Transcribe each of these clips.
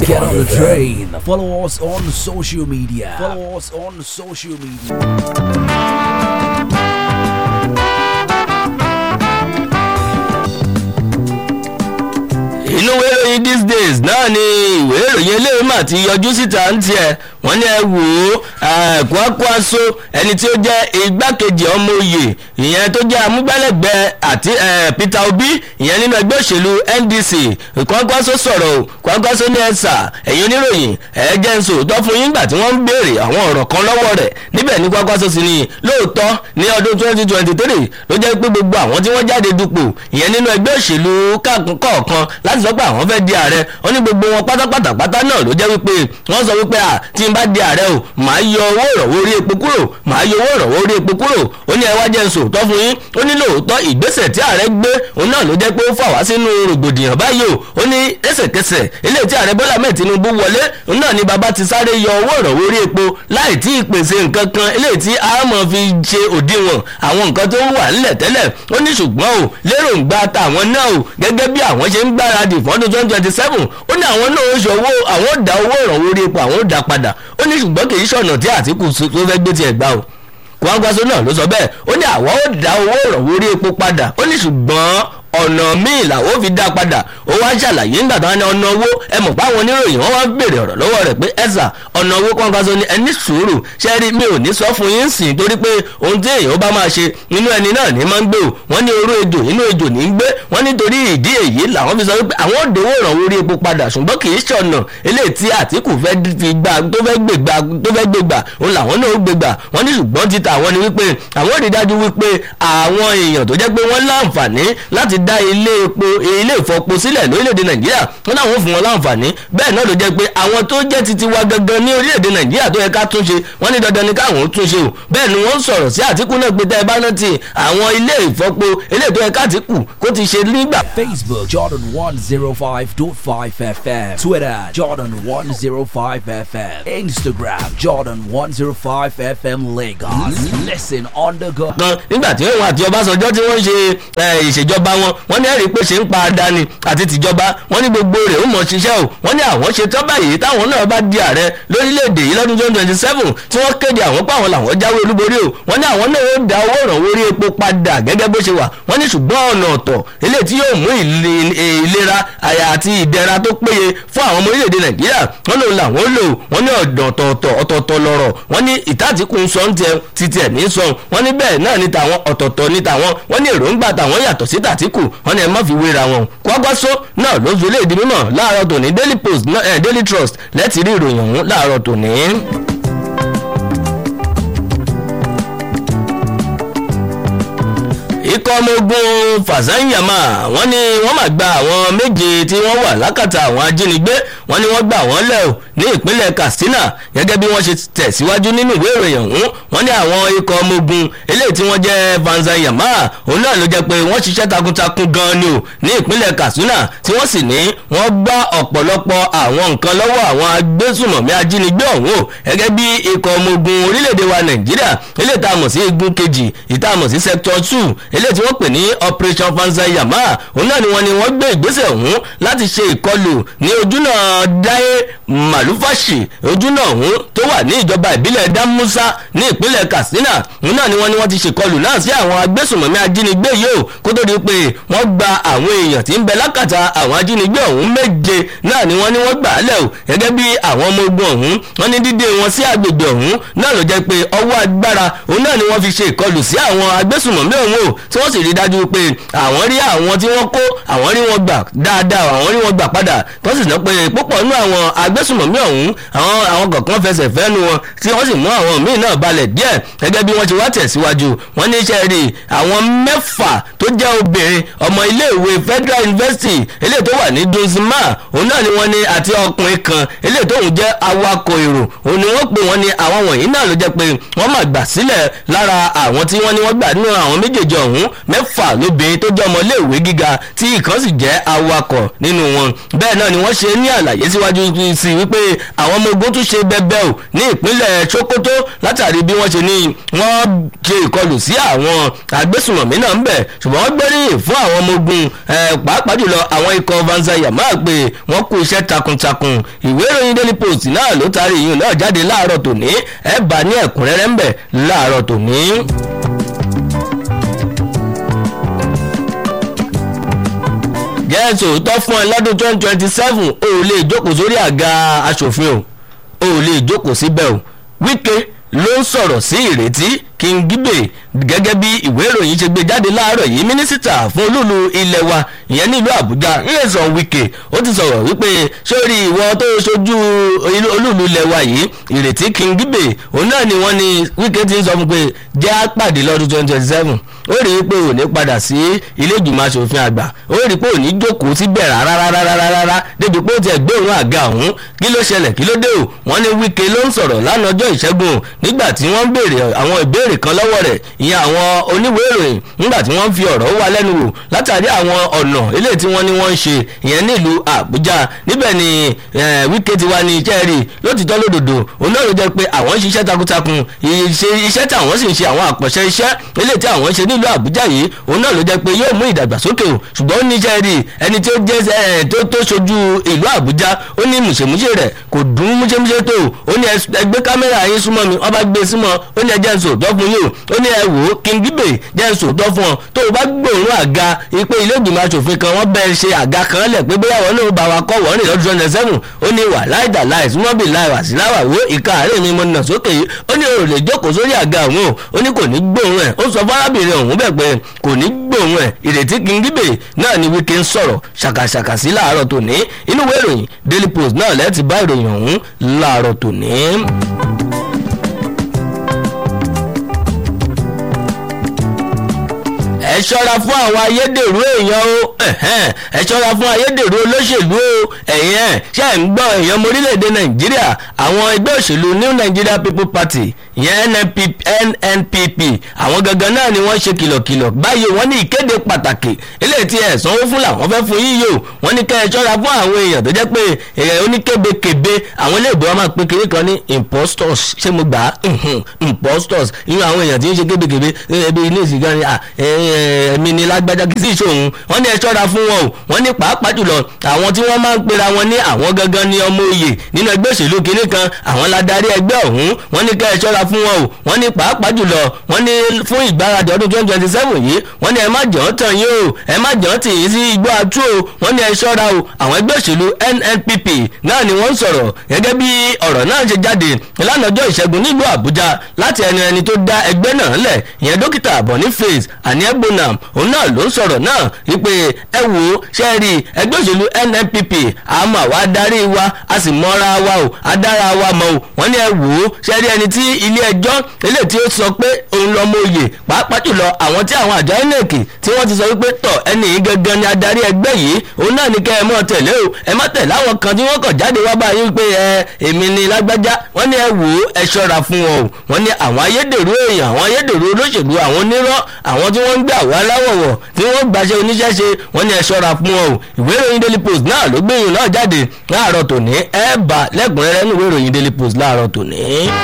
Get on the train. Follow us on social media. Follow us on social media. inú ìwé ìròyìn these days náà ni ìwé ìròyìn eléyìí mà ti yọjú síta ń tiẹ̀ wọ́n ní ẹ wò ó Kwankwaso ẹni tí ó jẹ́ igbákejì ọmọ oyè ìyẹn tó jẹ́ amúgbálẹ́gbẹ̀ẹ́ àti Peter Obi ìyẹn nínú ẹgbẹ́ òṣèlú NDC Kwankwaso sọ̀rọ̀ o Kwankwaso ní ẹ̀sà ẹ̀yin oníròyìn ẹ̀ jẹ́ ń sòótọ́ fún yín gbà tí wọ́n ń béèrè àwọn ọ̀rọ̀ kan lọ́wọ́ rẹ̀ níbẹ̀ ní Kwankwaso sì ni lóòótọ́ ní ọdún 2023 ló jẹ́ pé gbogbo àwọn tí wọ́n jáde dupò ìyẹn nínú ẹgbẹ́ òṣèlú kọ̀ọ̀kan láti sọ pé àwọn fẹ́ di ààrẹ wọ́n ní gbogbo wọn pátápátá pátá náà ló jẹ́ wípé wọ́n sọ wípé à tí n bá di ààrẹ o màá yọ owó ìrànwọ́ orí epo kúrò màá yọ owó ìrànwọ́ orí epo kúrò ó ní ẹ wá jẹ́ n sòótọ́ fún yín ó ní lóòótọ́ ìgbésẹ̀ tí ààrẹ gbé òun náà ló jẹ́ pé ó fà wá sínú rògbòdìyàn báyìí o ó ní ẹsẹ̀kẹsẹ̀ eléyìí tí ààrẹ Bọ́lá mẹ́ẹ̀ Tinubu wọlé òun náà ni bàbá ti sáré yọ owó ìrànwọ́ orí epo láì tí ì pèsè nǹkan kan eléyìí tí a mọ̀ fi ṣe òdiwọ̀n àwọn nǹkan tó wà nílẹ̀ tẹ́lẹ̀ ó ní ṣùgbọ́n o lérògbà tàwọn náà o gẹ́gẹ́ bí àwọn ṣe ń gbáradì fọ́dún twenty twenty seven ó ní àwọn náà ó ṣe owó àwọn ó dá owó ìrànwọ́ orí epo àwọn ó dá padà ó ní ṣùgbọ́n kì í ṣọ̀nà tí Àtíkù tó fẹ́ gbé tiẹ̀ gbà o Kwankwaso náà ló sọ bẹ́ẹ̀ ó ní àwọn ó dá owó ìrànwọ́ orí epo padà ó ní ṣùgbọ́n ọ̀nà míì làwọn fi dá padà ó wá ṣàlàyé nígbà táwọn ní ọ̀nà owó ẹ mọ̀ páwọn oníròyìn wọn wá ń béèrè ọ̀rọ̀ lọ́wọ́ rẹ̀ pé ẹ̀sà ọ̀nà owó Kwankwaso ní ẹni sùúrù ṣe rí mi ò ní sọ fún yín sìn torí pé ohun tí èèyàn bá máa ṣe nínú ẹni náà ní máa ń gbé o wọ́n ní orú ejò inú ejò ní í gbé wọ́n nítorí ìdí èyí làwọn fi sọ wípé àwọn òdòwò ìrànwọ́ orí epo padà ṣùgbọ́n kì í ṣọ̀nà eléyìí tí Àtíkù fẹ́ fi gbà tó fẹ́ gbègbà tó fẹ́ gbègbà òun làwọn náà ó gbègbà wọ́n ní ṣùgbọ́n ti tàwọn ni wípé àwọn ò rí dájú wípé àwọn èèyàn tó jẹ́ pé wọ́n láǹfààní láti dá ilé epo ilé ìfọpo sílẹ̀ lórílẹ̀‐èdè nàìjíríà wọn náà fún wọn láǹfààní bẹ́ẹ̀ náà ló jẹ́ pé àwọn tó jẹ́ titi wa gangan ní orílẹ̀‐èdè nàìjíríà tó yẹ ká túnṣe wọ́n ní dandan ni káwọn ó túnṣe o bẹ́ẹ̀ ni wọ́n sọ̀rọ̀ sí àtìkù náà pé tẹ́ ẹ bá rántí àwọn ilé ìfọpo ilé tó yẹ ká àtìkù kó ti ṣe nígbà. Facebook Jordan 105.5 FM Twitter Jordan 105 FM Instagram Jordan 105 FM Lagos Listen on the go. gan nígbà tí òun àti ọbásanjọ́ tí wọ́n ṣe ìṣèjọba wọn wọ́n ní ẹ̀rí pé ṣe ń pa àdáni àti tìjọba wọ́n ní gbogbo rẹ̀ ó mọ̀ ṣiṣẹ́ o wọ́n ní àwọn ṣe tán báyìí táwọn náà bá di ààrẹ lórílẹ̀‐èdè yìí lọ́dún twenty twenty seven tí wọ́n kéde àwọn pé àwọn làwọn jáwé olúborí o wọ́n ní àwọn náà ó da owó ìrànwọ́ orí epo padà gẹ́gẹ́ bó ṣe wà wọ́n ní ṣùgbọ́n ọ̀nà ọ̀tọ̀ eléyìí tí yóò mú ìlera àyà àti ìdẹ̀ra tó péye fún àwọn ọmọ orílẹ̀‐èdè nàìjíríà wọ́n lòun làwọn ó lò wọ́n ní ọ̀tọ̀ọ̀tọ̀ ọ̀tọ̀ọ̀tọ̀ lọ̀rọ̀ wọ́n ní ìtàtìkù ń sọ ń tẹ títí ẹ̀ ní sọ wọ́n ní bẹ́ẹ̀ náà ní tàwọn ọ̀tọ̀ọ̀tọ̀ ní tàwọn wọ́n ní èròǹgbà tàwọn yàtọ̀ sí tàtìkù wọ́n ní ẹ má fi wéra wọn Kwankwaso náà ló fi léèdì mímọ̀ láàárọ̀ tòní Daily Post eh, Daily Trust lẹ́tì rí ìròyìn ọ̀hún láàárọ̀ tòní. ikọ̀ ọmọ ogun fàzáyàmà wọ́n ní wọ́n máa gba àwọn méje tí wọ́n wà lákàtà àwọn ajínigbé wọ́n ní wọ́n gbà wọ́n lẹ̀ o ní ìpínlẹ̀ Katsina gẹ́gẹ́ bí wọ́n ṣe tẹ̀síwájú nínú ìwé ìròyìn ọ̀hún wọ́n ní àwọn ikọ̀ ọmọ ogun eléyìí tí wọ́n jẹ́ fàzáyàmà òun náà ló jẹ́ pé wọ́n ṣiṣẹ́ takuntakun gan ni o ní ìpínlẹ̀ Katsina tí wọ́n sì ní wọ́n gbá ọ̀pọ̀lọpọ̀ àwọn nǹkan lọ́wọ́ àwọn agbésùmọ̀mí ajínigbé ọ̀hún o gẹ́gẹ́ bí ikọ̀ ọmọ ogun orílẹ̀-èdè wa Nàìjíríà eléyìí tá a mọ̀ sí igun kejì ìta mọ̀ sí sector two eléyìí tí wọ́n pè ní operation fanzayama òun náà ni wọ́n ni wọ́n gbé ìgbésẹ̀ ọ̀hún láti ṣe ìkọlù ní ojúnà dáé màlúfàṣì ojúnà ọ̀hún tó wà ní ìjọba ìbílẹ̀ dámúsá ní ìpínlẹ̀ katsina òun náà ni wọ́n ni wọ́n ti ṣèkọlù náà sí àwọn agbésùnmọ̀mí ajínigbé yìí ó kó tó di pé wọ́n gba àwọn èèyàn tí ń bẹ lákàtà àwọn ajínigbé ọ̀hún méje náà ni wọ́n ni wọ́n gbà á lẹ̀ o gẹ́gẹ́ bí àwọn ọmọ ogun ọ̀hún wọ́n ní dídé wọn sí agbègbè ọ̀hún náà ló jẹ́ pé ọwọ́ agbára òun náà ni wọ́n fi ṣe ìkọlù sí àwọn agbésùnmọ̀mí ọ̀hún o tí wọ́n sì rí dájú pé àwọn rí àwọn tí wọ́n kó àwọn rí wọn gbà dáadáa àwọn rí wọn gbà padà tó sì ná pé púpọ̀ nínú àwọn agbésùnmọ̀mí ọ̀hún àwọn àwọn kọ̀ọ̀kan fẹsẹ̀ fẹ́nu wọn tí wọ́n sì mú àwọn míì náà balẹ̀ díẹ̀ gẹ́gẹ́ bí wọ́n ti wá tẹ̀síwájú wọ́n ní iṣẹ́ rí àwọn mẹ́fà tó jẹ́ obìnrin ọmọ iléèwé Federal University eléyìí tó wà ní Dunzima òun náà ni wọ́n ní àti ọkùnrin kan eléyìí tóun jẹ́ awakọ̀ èrò òun ni wọ́n pè wọ́n ní àwọn wọ̀nyí náà ló jẹ́ pé wọ́n máa gbà sílẹ̀ lára àwọn tí wọ́n ní wọ́n gbà nínú àwọn méjèèjì ọ̀hún mẹ́fà lóbìnrin tó jẹ́ ọmọléèwé gíga tí ìkan sì jẹ́ awakọ̀ nínú wọn bẹ́ẹ̀ náà ni wọ́n ṣe ní àlàyé síwájú sí wípé àwọn ọmọ ogun tún ṣe bẹbẹ o ní ìpínlẹ̀ sokoto látàrí bí wọ́n ṣe ní wọ́n ṣe ìkọlù sí àwọn agbésùnmọ̀mí náà ń bẹ̀ ṣùgbọ́n wọ́n gbóríyìn fún àwọn ọmọ ogun pàápàá jùlọ àwọn ikọ̀ vanza yamma pé wọ́n kú iṣẹ́ takuntakun ìwé ìròyìn daily post náà ló taari ìyún náà jáde láàárọ̀ tòní ẹ̀ bá ní ẹ̀kúnrẹ́rẹ́ ń bẹ̀ láàárọ̀ tòní. jẹ́ sòótọ́ fún ẹ lọ́dún twenty twenty seven o ò lè jókòó sórí àga aṣòfin o o ò lè jókòó síbẹ̀ o wíkẹ́ ló ń sọ̀rọ̀ sí ìrètí kingibe gẹ́gẹ́ bí ìwé ìròyìn ṣe gbé jáde láàárọ̀ yìí mínísítà fún olúlu ilẹ̀ wa ìyẹn nílùú àbújá nyesan wike ó ti sọ̀rọ̀ wípé sórí ìwọ tó ṣojú olúlu ilẹ̀ wa yìí ìrètí kingibe òun náà ni wọ́n ní wike ti ń sọ fún pé jẹ́ àpàdé lọ́dún twenty twenty seven ó rí i pé ò ní padà sí ilé ìgbìmọ̀ asòfin àgbà ó rí i pé ò ní jókòó síbẹ̀ rárárárárá débi pé ó ti ẹ̀gbẹ́ òun àga ọ̀hún kí ló ṣẹlẹ̀ kí ló dé o wọ́n ní wike ló ń sọ̀rọ̀ lánàá ọjọ́ ìṣẹ́gun nígbà tí wọ́n béèrè àwọn ìbéèrè kan lọ́wọ́ rẹ̀ ìyẹn àwọn oníwèé ìròyìn nígbà tí wọ́n fi ọ̀rọ̀ wá lẹ́nu wò látàrí àwọn ọ̀nà eléyìí tí wọ́n ní wọ́n ń ṣe ìyẹn nílùú àbújá níbẹ̀ ni wike ti wá ní iṣẹ́ rí lótìtọ́ lódòdó òun náà ló jẹ́ pé àwọn ń ṣiṣẹ́ takuntakun iṣẹ́ tí àwọn sì ń ṣe àwọn àpọ̀ṣẹ́ iṣẹ́ eléyìí tí àwọn ń ṣe nílùú àbújá yìí òun náà ló jẹ́ pé yóò mú ìdàgbàsókè o ṣùgbọ́n ó ní iṣẹ́ rí ẹni tí ó jẹ́ tó tó ṣojú ìlú àbújá ó ní mùṣemúṣe rẹ̀ kò dùn múṣemúṣe tó ó ní ẹgbẹ́ kámẹ́rà yín súnmọ́ mi wọ́n bá gbé símọ́ ó ní ẹjẹ́ ń sò tọ́ fún yín o ó ní ẹ wò ó kingibe jẹ́ ń sò tọ́ fún ọ tó o bá gbòòrùn àga ipe ilé ìgbìmọ̀ asòfin kan wọ́n bẹ́ẹ̀ ṣe àga kan lẹ̀ pé bóyá wọn náà bá wa kọ́ wọ́n rìn lọ́dún twenty seven ó ní wà láìdá láì súnmọ́ bí láì wà sí láwà wo ìka àárẹ̀ mi mo nà sókè yìí ó ní o lè jókòó sórí àga òun o ó ní kò ní gbòòrùn ẹ̀ ó sọ fárábìnrin òun bẹ̀ pé kò ní gbòòrùn ẹ̀ ìrètí kingibe náà ni wíkẹ́ ń sọ̀rọ̀ ṣàkàṣàkà sí láàárọ̀ tòní inú ìwé ìròyìn daily post náà lẹ́ẹ̀tì bá ìròyìn ọ̀hún láàárọ̀ tòní. ẹ ṣọ́ra fún àwọn ayédèrú èèyàn o ẹ ṣọ́ra fún ayédèrú olóṣèlú o ẹ̀yìn ẹ̀ ṣe ń gbọ́ èèyàn ọmọ orílẹ̀-èdè nàìjíríà àwọn ẹgbẹ́ òṣèlú new nigeria people party ìyẹn nnpp àwọn gangan náà ni wọ́n ṣe kìlọ̀kìlọ̀ báyìí wọ́n ní ìkéde pàtàkì eléyìí tí ẹ̀ sanwó fún làwọn fẹ́ fún yíyó wọ́n ní kẹ́ ẹ ṣọ́ra fún àwọn èèyàn tó jẹ́ pé èèyàn oníkébékébé àwọn ilé ìbò wọn máa pe kiri kan ní impostors ṣé mo gbà á impostors inú àwọn èèyàn tí ń ṣe kébékébé ẹbí ilé ìsìnká ni ẹ̀mí ni lágbájá kì í sì ṣòun wọ́n ní ẹ ṣọ́ra fún wọn o wọ́n ní pàápàá jùlọ àwọn tí wọ́n máa ń pera wọn ní àwọn gangan ní ọmọ òye nínú ẹgbẹ́ òṣèlú kinní kan àwọn ladarí ẹgbẹ́ ọ̀hún wọ́n ní kẹ́ ẹ ṣọ́ra fún wọn o wọ́n ní pàápàá jùlọ wọ́n ní fún ìgbáradì ọdún twenty twenty seven yìí wọ́n ní ẹ má jọ̀ ọ́ tàn yín o ẹ má jọ̀ ọ́ tì yín sí igbó atú o wọ́n ní ẹ ṣọ́ra o àwọn ẹgbẹ́ òṣèlú nnpp náà ni wọ́n ń sọ̀rọ̀ gẹ́gẹ́ bí ọ̀rọ̀ náà ṣe jáde lánàá ọjọ́ ìṣẹ́gun nílùú àbújá láti ẹni ẹni tó dá ẹgbẹ́ náà lẹ̀ ìyẹn dókítà boniface aniebonam òun náà ló ń sọ̀rọ̀ náà wípé ẹ wò ó ṣe rí ẹgbẹ́ òṣèlú nnpp àmọ́ àwa adarí wa a sì mọ́ra wa o adára wa mọ́ o wọ́n ní ẹ wò ó ṣe rí ẹni tí ilé ẹjọ́ eléyìí tí ó sọ pé òun lọ́mọ oyè pàápàá jùlọ àwọn tí àwọn àjọ inec tí wọ́n ti sọ wípé tọ̀ ẹni yìí gangan ni adarí ẹgbẹ́ yìí òun náà ní kẹ́ ẹ mọ́ tẹ̀lé o ẹ má tẹ̀lé àwọn kan tí wọ́n kàn jáde wá báyìí wípé ẹ èmi ni lágbájá wọ́n ní ẹ wò ó ẹ ṣọ́ra fún wọn o wọ́n ní àwọn ayédèrú èèyàn àwọn ayédèrú olóṣèlú àwọn onírọ́ àwọn tí wọ́n ń gbé àwọn aláwọ̀wọ̀ tí wọ́n gbàṣẹ oníṣẹ́ ṣe wọ́n ní ẹ ṣọ́ra fún wọn o ìwé ìròyìn daily post náà ló gbẹ̀yìn náà jáde láàárọ̀ tòní ẹ bá lẹ́kùnrẹ́rẹ́ ní ìwé ìròyìn daily post láàárọ̀ tòní.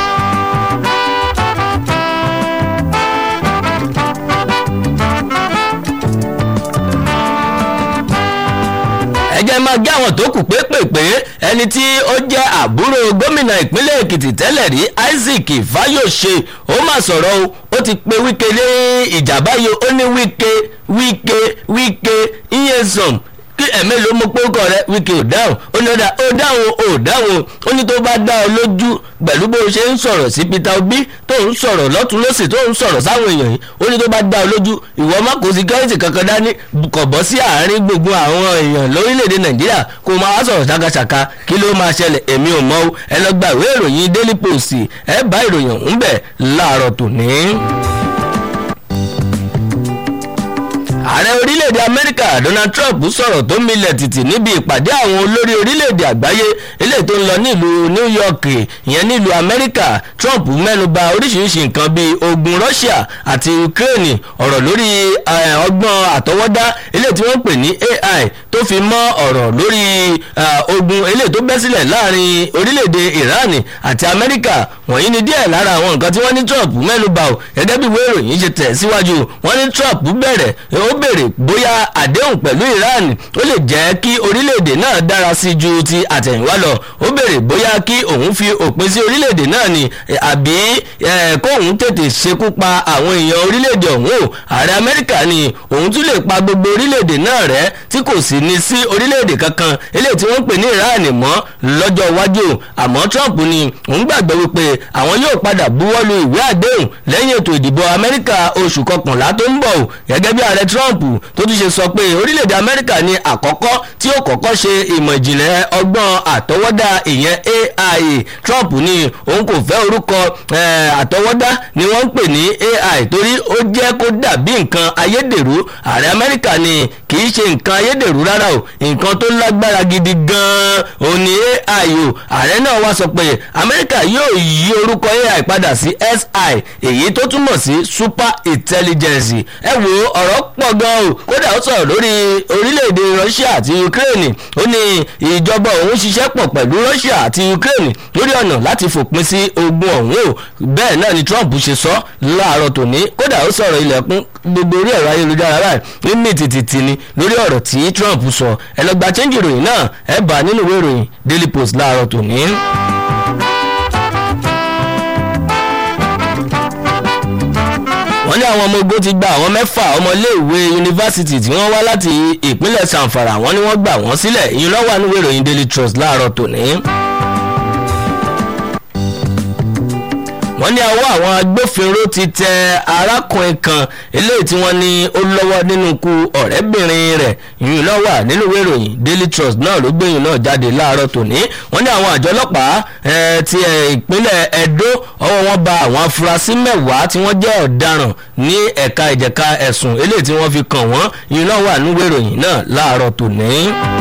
ẹjẹ́ máa gé àwọn tó kù pépèpé ẹni tí ó jẹ́ àbúrò gómìnà ìpínlẹ̀ èkìtì tẹ́lẹ̀ rí isaac fayose ó mà sọ̀rọ̀ o ó ti pe wíkẹ́ lé ìjà báyìí ó ní wíkẹ́ wíkẹ́ wíkẹ́ iyesan kí ẹ̀mẹ́ ló mú pọ́kọ rẹ wíkẹ́ ò dáhùn ó ní ọ̀dà ó dáhùn ó dáhùn ó ní tó bá dá ọ lójú pẹ̀lú bó ṣe ń sọ̀rọ̀ sí peter obi tó ń sọ̀rọ̀ lọ́tún lọ́sì tó ń sọ̀rọ̀ sáwọn èèyàn yìí ó ní tó bá dá ọ lójú ìwọ má kó security kankan dání kọ̀ bọ́ sí àárín gbogbo àwọn èèyàn lórílẹ̀‐èdè nàìjíríà kó máa sọ̀rọ̀ ṣàkàṣàkà kí ló máa ṣẹlẹ̀ èmi ò mọ̀ ẹ lọ gba ìwé ìròyìn daily post ẹ bá ìròyìn ọ̀hún bẹ̀ láàárọ̀ tòní. ààrẹ orílẹ̀-èdè amẹ́ríkà donald trump sọ̀rọ̀ tó milẹ̀ tìtì níbi ìpàdé àwọn olórí orílẹ̀-èdè àgbáyé eléyìí tó ń lọ nílùú new york ìyẹn nílùú amẹ́ríkà trump mẹ́nuba oríṣiríṣi nǹkan bíi ogun russia àti ukraine ọ̀rọ̀ lórí ọgbọ́n àtọwọ́dá eléyìí tí wọ́n pè ní ai tó fi mọ́ ọ̀rọ̀ lórí ogun eléyìí tó bẹ́ sílẹ̀ láàrin orílẹ̀-èdè iran àti amẹ́ríkà wọ̀nyí ni díẹ̀ lára àwọn nǹkan tí wọ́n ní trump mẹ́nuba o gẹ́gẹ́ bí ìwé ìròyìn ṣe tẹ̀ síwájú wọ́n ní trump bẹ̀rẹ̀ ó béèrè bóyá àdéhùn pẹ̀lú iran ó lè jẹ́ kí orílẹ̀-èdè náà dára sí ju ti àtẹ̀yìnwá lọ ó béèrè bóyá kí òun fi òpin sí orílẹ̀-èdè náà ni àbí kóun tètè ṣekú pa àwọn èèyàn orílẹ̀-èdè ọ̀hún o ààrẹ amẹ́ríkà ni òun tún lè pa gbogbo orílẹ̀-èdè náà rẹ́ tí kò sì ní sí orílẹ̀-èdè kankan eléyìí tí wọ́n pè ní iran mọ́ lọ́jọ́ iwájú àmọ́ trump ni òun gbàgbọ́ wípé àwọn yóò padà buwọ́lu ìwé àdéhùn lẹ́yìn ètò ìdìbò amẹ́ríkà oṣù kọkànlá tó ń bọ̀ o gẹ́gẹ́ bí ààrẹ trump tó tún ṣe sọ pé orílẹ̀-èdè amẹ́ríkà ni àkọ́kọ́ tí ó kọ́kọ́ ṣe ìmọ̀ ìjìnlẹ̀ ọgbọ́n àtọwọ́dá ìyẹn ai trump ni òun kò fẹ́ orúkọ àtọwọ́dá ni wọ́n ń pè ní ai torí ó jẹ́ kó dàbí nǹkan ayédèrú ààrẹ amẹ́ríkà ni kì í ṣe nǹkan ayédèrú rárá o nǹkan tó lágbára gidi gan-an òun ni ai o ààrẹ náà wá sọ pé amẹ́ríkà yóò yí orúkọ ai padà sí si èyí tó túmọ̀ sí super intelligence ẹ wo ọ̀rọ̀ pọ̀ gan o kódà ó sọ̀rọ̀ lórí orílẹ̀-èdè russia àti ukraine ó ní ìjọba òun ṣiṣẹ́ pọ̀ pẹ̀lú russia àti ukraine lórí ọ̀nà láti fòpin sí ogun ọ̀hún o bẹ́ẹ̀ náà ni trump ṣe sọ láàárọ̀ tòní kódà ó sọ̀rọ̀ ilẹ̀kùn gbogbo orí ẹ̀rọ ayélujára rẹ̀ ní mìtìtìtì ni lórí ọ̀rọ̀ tí trump sọ ẹ lọ gba chẹ́ńjì ìròyìn náà ẹ bá nínú ìwé ìròyìn daily post láàárọ̀ tòní. wọ́n ní àwọn ọmọ ogun ti gba àwọn mẹ́fà ọmọléèwé yunifásitì tí wọ́n wá láti ìpínlẹ̀ sanfara wọ́n ní wọ́n gbà wọ́n sílẹ̀ ìyẹn lọ́wọ́ àánú ìròyìn daily trust láàárọ̀ tòní. wọ́n ní ọwọ́ àwọn agbófinró ti tẹ arákùnrin kan eléyìí tí wọ́n ní ó lọ́wọ́ nínú ikú ọ̀rẹ́bìnrin rẹ̀ ìyún náà wà nínú ìwé ìròyìn daily trust náà ló gbẹ̀yìn náà jáde láàárọ̀ tòní wọ́n ní àwọn àjọ ọlọ́pàá ti ìpínlẹ̀ edo ọwọ́ wọn ba àwọn afurasí mẹ́wàá tí wọ́n jẹ́ ọ̀daràn ní ẹ̀ka ìjẹ̀ka ẹ̀sùn eléyìí tí wọ́n fi kàn wọ́n ìyún náà wà nínú ìwé ìròyìn náà láàárọ̀ tòní.